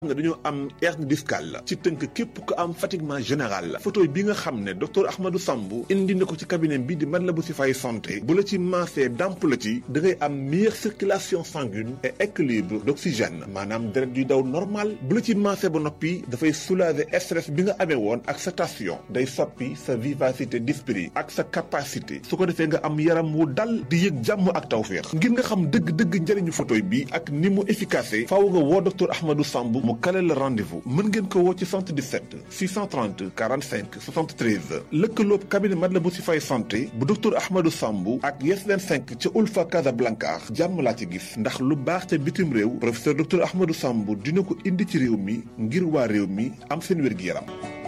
nga dañoo am hernie discale la ci tënk képp ku am fatiguement général la photo bi nga xam ne docteur Ahmadou Samb indi na ko ci cabinet bi di Matlaboul Chifaay santé bu la ci maasee damp la ci da ngay am meilleure circulation sanguine et équilibre d'oxygène maanaam deret yuy daw normal bu la ci maasee ba noppi dafay soulager stress bi nga amee woon ak sa tension day soppi sa vivacité d'esprit ak sa capacité su ko defee nga am yaram wu dal di yëg jàmm ak tawféex ngir nga xam dëgg-dëgg njëriñu photo bi ak ni mu efficace faaw nga woo docteur Ahmadou Samb mu kale la rendez-vous mën ngeen ko woo ci 77 630 45 73 lëkkaloob cabinet Matlaboul Chifaay santé bu docteur Ahmadou Samb ak Yes 25 ca Ulfa Casablanca jàmm laa ci gis ndax lu baax ca bitim réew professeur docteur Ahmadou Samb dina ko indi ci réew mi ngir waa réew mi am seen wér-gi-yaram